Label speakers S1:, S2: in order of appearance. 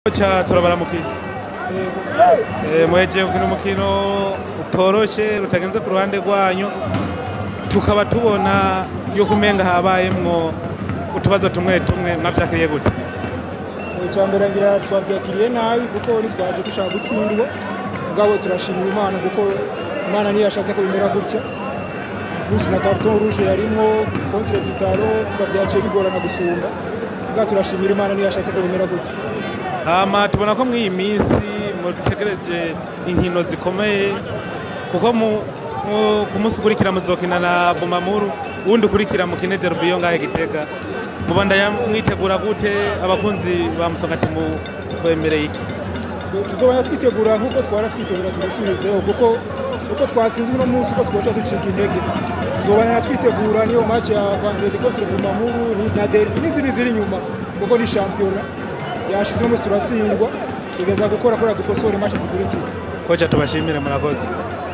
S1: Kocha turabaramukiye Eh, muhejeje gukina umukino utoroshe utagenze ku ruhande rwanyu tukaba tubona yuko umenga habayemwo utubazo tumwe tumwe mwavyakiriye gute
S2: icya mbere ngira twabyakiriye nabi kuko ntitwaje dushaka gutsindwa mugabo turashimira imana kuko imana niyo yashatse ko bimera gutya plus na carton rouge yarimwo contre vitalo kuba byaciye bigorana gusumba mugabo turashimira imana niyo yashatse ko bimera gutya
S1: hama tubona ko mw'iyi minsi mutegereje inkino zikomeye kuko mu- mu- ku munsi ukurikira muzokina na bumamuru uwundi ukurikira mukine derby yo ngahe gitega mubandanya mwitegura gute abakunzi ba musongati mu bemereye iki
S2: tuzobanya twitegura nk'uko twara twitegura tugushyirizeho kuko si uko twatsinzwe uno munsi ko twoca ducika intege tuzobanya twitegura niyo match ya vendredi contre bumamuru na derby n'izindi ziri inyuma kuko ni shampiyona yashize uno munsi turatsindwa tugeza gukora kubera dukosora match zikurikira
S1: kocha tubashimire murakoze